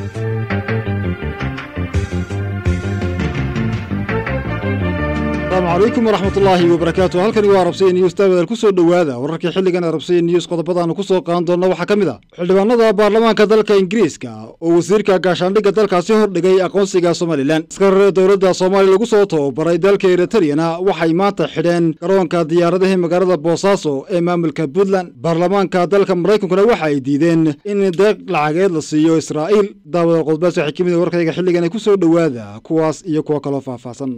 asalaamu calaykum waraxmat ullaahi wabarakaatu halkani waa arabsaya news daawadaal ku soo dhowaada wararkii xilligan arabsaya news qodobadaanu ku soo qaadan doonna waxaa ka mid a xildhibaanada baarlamaanka dalka ingiriiska oo wasiirka gaashaandhigga dalkaasi hordhigay aqoonsiga somalilan askar dowladda soomaaliya lagu soo tababaray dalka eritariyana waxay maanta xidheen garoonka diyaaradaha magaalada boosaaso ee maamulka puntland baarlamaanka dalka maraykankuna waxa ay diideen in deeq lacageed la siiyo israa'iil daawada qodbaas waxay ka mid warkayga xilligan ay ku soo dhowaada kuwaas iyo kuwa kaloo faahfaahsan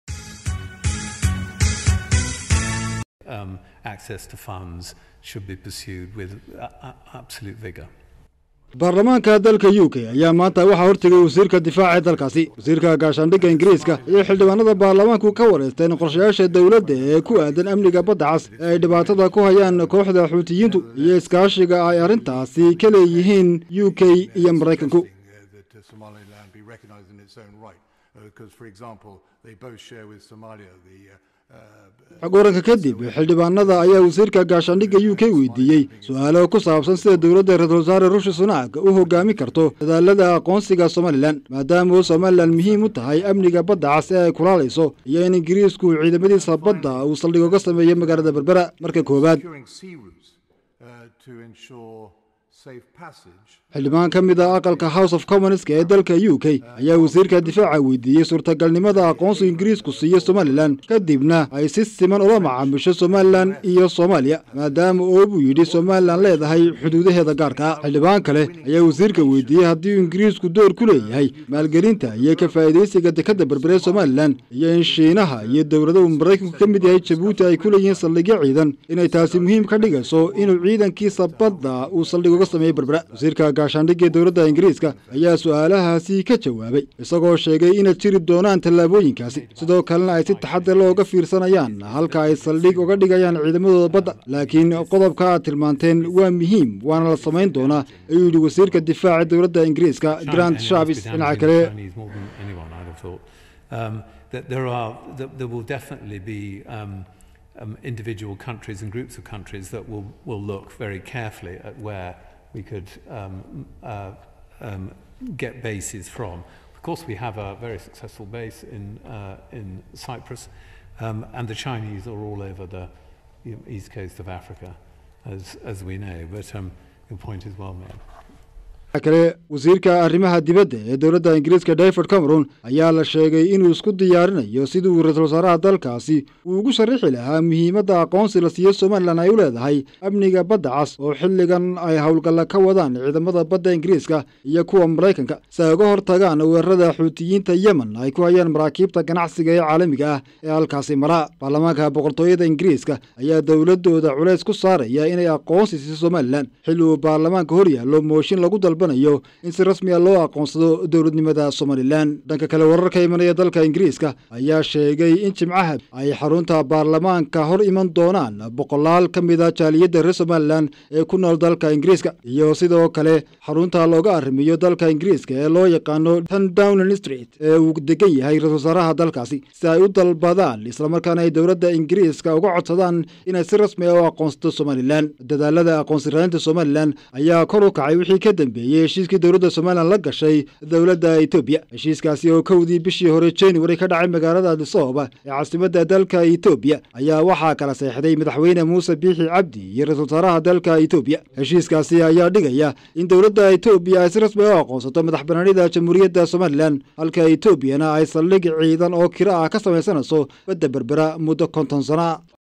um, access to funds should be pursued with uh, uh, absolute vigour. baarlamaanka dalka u k ayaa maanta waxaa hortegay wasiirka difaaca ee dalkaasi wasiirka gaashaandhigga ingiriiska iyo xildhibaanada baarlamaanku ka wareysteen qorshayaasha dowladda ee ku aadan amniga badda cas ee ay dhibaatada ku hayaan kooxda xuutiyiintu iyo iskaashiga ay arrintaasi ka leeyihiin u k iyo maraykanku that uh, Somaliland be recognised in its own right. Because, for example, they both share with Somalia the uh, uh, xog waranka kadib xildhibaanada ayaa wasiirka gaashaandhigga u k weydiiyey su-aalo ku saabsan sida dowladda ra-iisul wasaare ruushi sunaak u hogaami karto dadaalada aqoonsiga somalilan maadaama uu somalilan muhiim u tahay amniga badda cas ee ay kulaalayso iyo in ingiriisku ciidamadiisa badda uu saldhig uga sameeyo magaalada berbera marka koowaad securing sea routes uh, to ensure safe passage. xildhibaan ka mid a aqalka house of commonska ee dalka u k ayaa wasiirka difaaca weydiiyey suurtagalnimada aqoonsiga ingiriisku siiyo somalilan kadibna ay si siman ula macaamisho somalilan iyo soomaaliya maadaama oo buu yidhi somalilan leedahay xuduudaheeda gaarka xildhibaan kale ayaa wasiirka weydiiyey haddii uu ingiriisku door ku leeyahay maalgelinta iyo ka faa'iidaysiga dekadda berbere somalilan iyo in shiinaha iyo dowlada uu maraykanku ka mid yahay jabuuti ay ku leeyihiin saldhigyo ciidan inay taasi muhiim ka dhigayso inuu ciidankiisa badda uu saldhig uga sameeyo berbera wasiirka gaashaandhigga dowladda ingiriiska ayaa su-aalahaasi ka jawaabay isagoo sheegay inay jiri doonaan tallaabooyinkaasi sidoo kalena ay si taxadar looga fiirsanayaan halka ay saldhig uga dhigayaan ciidamadooda badda laakiin qodobka aad tilmaanteen waa muhiim waana la samayn doonaa ayuu yidhi wasiirka difaaca dowladda ingiriiska grant shavis dhinaca kale Chinese more than anyone, I'd have thought. Um, that there are, that there will definitely be um, um, individual countries and groups of countries that will, will look very carefully at where we could um, uh, um, get bases from. Of course, we have a very successful base in, uh, in Cyprus, um, and the Chinese are all over the you know, east coast of Africa, as, as we know. But um, your point is well made. kale wasiirka arrimaha dibadda ee dowladda ingiriiska david cameron ayaa la sheegay inuu isku diyaarinayo sidii uu ra-iisul wasaaraha dalkaasi uu ugu sharixi lahaa muhiimadda aqoonsi la siiyo somalilan ay u leedahay amniga badda cas oo xilligan ay howlgalla ka wadaan ciidamada badda ingiriiska iyo kuwa maraykanka si ay uga hortagaan weerarada xuutiyiinta yemen ay ku hayaan maraakiibta ganacsiga ee caalamiga ah ee halkaasi maraa baarlamaanka boqortooyada ingiriiska ayaa dowladooda culays ku saaraya inay aqoonsi siiso somalilan xilli uu baarlamaanka hor yaallo mooshin lagu dalba in si rasmiya loo aqoonsado dowladnimada somalilan dhanka kale wararka imanaya dalka ingiriiska ayaa sheegay in jimcaha ay xarunta baarlamaanka hor iman doonaan boqolaal ka mid a jaaliyadda reer somalilan ee ku nool dalka ingiriiska iyo sidoo kale xarunta looga arrimiyo dalka ingiriiska ee loo yaqaano tan downing street ee uu degan yahay ra-isul wasaaraha dalkaasi si ay u dalbadaan islamarkaana ay dowladda ingiriiska uga codsadaan inay si rasmi ah u aqoonsato somalilan dadaalada aqoonsi raadinta somalilan ayaa kor u kacay wixii ka dambeeyey heshiiskii dowladda somalilan la gashay dowladda etoobiya heshiiskaasi oo kowdii bishii hore january ka dhacay magaalada adisooba ee caasimadda dalka etoobiya ayaa waxaa kala seexday madaxweyne muuse biixi cabdi iyo ra-isul wasaaraha dalka etoobiya heshiiskaasi ayaa dhigaya in dowladda etoobiya ay si rasmi u aqoonsato madax banaanida jamhuuriyadda somalilan halka etoobiyana ay saldhig ciidan oo kiro ah ka samaysanayso badda berbera muddo konton sana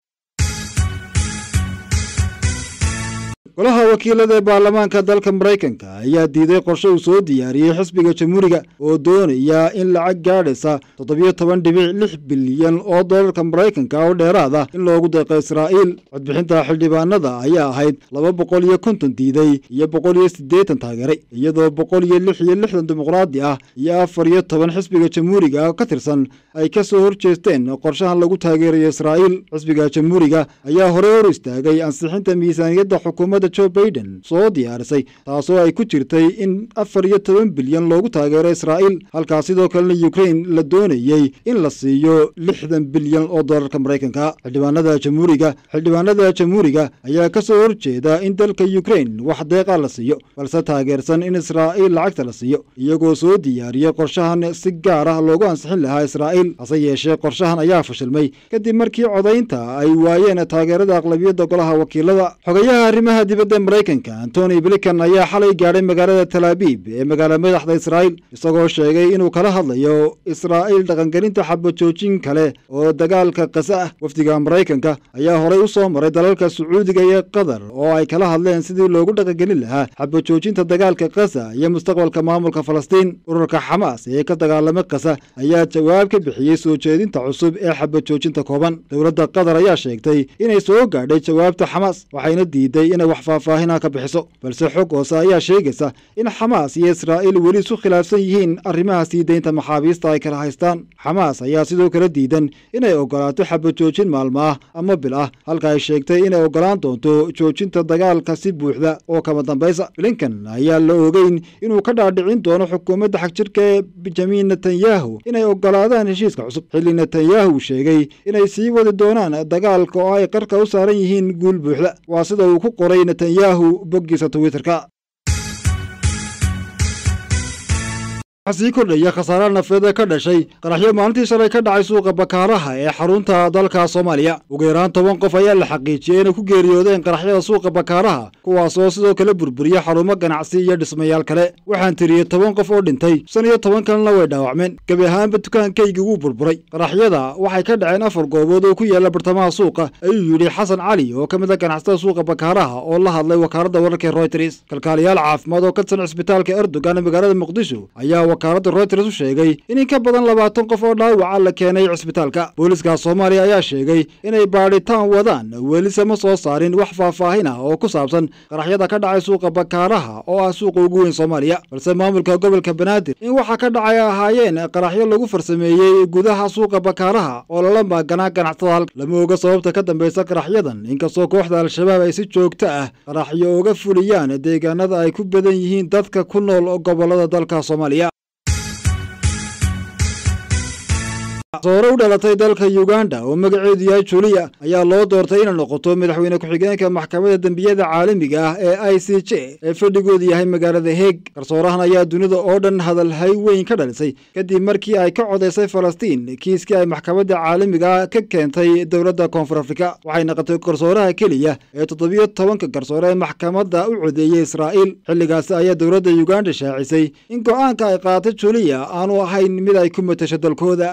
golaha wakiilada ee baarlamaanka dalka maraykanka ayaa diiday qorshe uu soo diyaariyey xisbiga jamhuuriga oo doonaya in lacag gaadhaysa toddobiyo toban dhibic lix bilyan oo doolarka maraykanka oo dheeraad ah in loogu deeqo israa'iil codbixinta xildhibaanada ayaa ahayd laba boqol iyo konton diiday iyo boqol iyo siddeetan taageeray iyadoo boqol iyo lix iyo lixdan dimuqraadi ah iyo afar iyo toban xisbiga jamhuuriga ka tirsan ay ka soo horjeesteen qorshahan lagu taageerayo israa'iil xisbiga jamhuuriga ayaa horey hor istaagay ansixinta miisaaniyadda xukuumadda xukuumadda joe baiden soo diyaarisay taasoo ay ku jirtay in afar iyo toban bilyan loogu taageero israa'iil halkaas sidoo kalena yukrain la doonayey in la siiyo lixdan bilyan oo dollarka maraykanka xildhibaanada jamhuuriga xildhibaanada jamhuuriga ayaa ka soo horjeeda in dalka yukrain wax deeqa la siiyo balse taageersan in israa'iil lacagta la siiyo iyagoo soo diyaariyey qorshahan si gaar ah loogu ansixin lahaa israa'iil hase yeeshee qorshahan ayaa fashilmay kadib markii codaynta ay waayeen taageerada aqlabiyadda golaha wakiilada xogayaha arrimaha dibadda maraykanka antony blinkan ayaa xalay gaadhay magaalada talaabiib ee magaala madaxda israa'iil isagoo sheegay inuu kala hadlayo israa'iil dhaqangelinta xabajoojin kale oo dagaalka kasa ah wafdiga maraykanka ayaa horay u soo maray dalalka sacuudiga iyo qatar oo ay kala hadleen sidii loogu dhaqangelin lahaa xabajoojinta dagaalka kasa iyo mustaqbalka maamulka falastiin ururka xamaas ee ka dagaalamay kasa ayaa jawaab ka bixiyey soo jeedinta cusub ee xabajoojinta kooban dowladda qatar ayaa sheegtay inay soo gaadhay jawaabta xamaas waxayna diiday inay wax faahfaahina ka bixiso balse xog hoose ayaa sheegaysa in xamaas iyo israa'iil weli isu khilaafsan yihiin arrimaha sii deynta maxaabiista ay kala haystaan xamaas ayaa sidoo kale diidan inay ogolaato xabajoojin maalmo ah ama bil ah halka ay sheegtay inay ogolaan doonto joojinta dagaalka si buuxda oo kama dambaysa blinkan ayaa la ogeyn inuu ka dhaadhicin doono xukuumadda xagjirka ee benjamin netanyahu inay ogolaadaan heshiiska cusub xilli netanyahu sheegay inay sii wadi doonaan dagaalka oo ay qarka u saaran yihiin guul buuxda waa sida uu ku qoray netanyahu boggiisa twitterka sii kordhaya khasaare nafeeda ka dhashay qaraxyo maalintii shalay ka dhacay suuqa bakaaraha ee xarunta dalka soomaaliya ugu yaraan toban qof ayaa la xaqiijiyey inay ku geeriyoodeen qaraxyada suuqa bakaaraha kuwaasoo sidoo kale burburiya xarumo ganacsi iyo dhismayaal kale waxaan tiriyey toban qof oo dhintay shan iyo toban kalena way dhaawacmeen gebi ahaanba dukaankaygii wuu burburay qaraxyada waxay ka dhaceen afar goobood oo ku yaala bartamaha suuqa ayuu yidhi xasan cali oo ka mid a ganacsatada suuqa bakaaraha oo la hadlay wakaaladda wararka royters kalkaaliyaal caafimaad oo ka tirsan cisbitaalka erdogan ee magaalada muqdisho ayaa wakaaladda royters u sheegay in in ka badan labaatan qof oo dhaawaca la keenay cisbitaalka booliska soomaaliya ayaa sheegay inay baadhitaan wadaan welise ma soo saarin wax faahfaahin ah oo ku saabsan qaraxyada ka dhacay suuqa bakaaraha oo ah suuqa ugu weyn soomaaliya balse maamulka gobolka banaadir in waxa ka dhacay ahaayeen qaraxyo lagu farsameeyey gudaha suuqa bakaaraha oo lala maaganaa ganacsatada halka lama oga sababta ka dambaysa qaraxyadan inkastoo kooxda al-shabaab ay si joogto ah qaraxyo uga fuliyaan deegaanada ay ku badan yihiin dadka ku nool gobolada dalka soomaaliya soore u dhalatay dalka uganda oo magaceedu yahay juliya ayaa loo doortay inay noqoto madaxweyne ku-xigeenka maxkamadda dembiyada caalamiga ah ee i c j ee fadhigoodu yahay magaalada heeg garsoorahan ayaa dunida oo dhan hadalhay weyn ka dhalisay kadib markii ay ka codaysay falastiin kiiskii ay maxkamadda caalamiga ka keentay dowladda koonfur afrika waxay noqotay garsooraha keliya ee toddobiyo tobanka garsoore ee maxkamadda u codeeyey israa'iil xilligaasi ayaa dowladda uganda shaacisay in go'aanka ay qaatay juliya aanu ahayn mid ay ku matasho dalkooda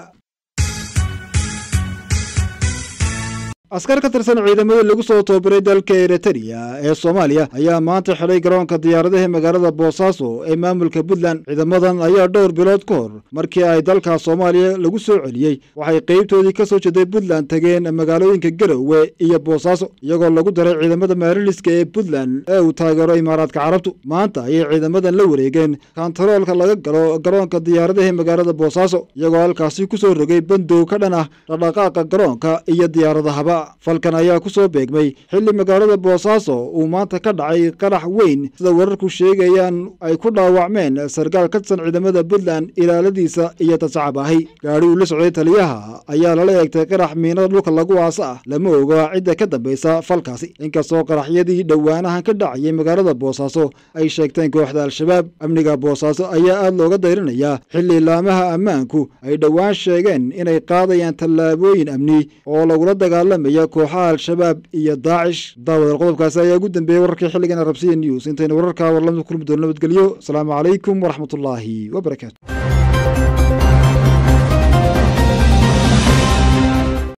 askar ka tirsan ciidamada lagu soo tababaray dalka eritrea ee soomaaliya ayaa maanta xidhay garoonka diyaaradaha magaalada boosaaso ee maamulka puntland ciidamadan ayaa dhowr bilood ka hor markii ay dalka soomaaliya lagu soo celiyey waxay qeybtoodii ka soo jeeday puntland tageen magaalooyinka garowe iyo boosaaso iyagoo lagu daray ciidamada maariliska ee puntland ee uu taageero imaaraadka carabtu maanta ayay ciidamadan la wareegeen kantaroolka laga galo garoonka diyaaradaha magaalada boosaaso iyagoo halkaasi ku soo rogay bandow ka dhan ah dhaqdhaqaaqa garoonka iyo diyaaradahaba falkan ayaa ku soo beegmay xilli magaalada boosaaso uu maanta ka dhacay qarax weyn sida wararku sheegayaan ay ku dhaawacmeen sarkaal ka tirsan ciidamada puntland ilaaladiisa iyo tasacab ahi gaadhi uu la socday taliyaha ayaa lala eegtay qarax miinada dhulka lagu aasa ah lama oga cidda ka dambaysa falkaasi inkastoo qaraxyadii dhowaanahan ka dhacayay magaalada boosaaso ay sheegteen kooxda al-shabaab amniga boosaaso ayaa aad looga dayrinayaa xilli laamaha ammaanku ay dhowaan sheegeen inay qaadayaan tallaabooyin amni oo lagula dagaalamaya kooxaha al-shabaab iyo daacish daawadal qodobkaasi ayaa ugu dambeeyey wararkii xilligan arabsiya news intaynu wararka warlamada kulmi doono nabadgelyo asalaamu calaykum waraxmatullaahi wabarakaatu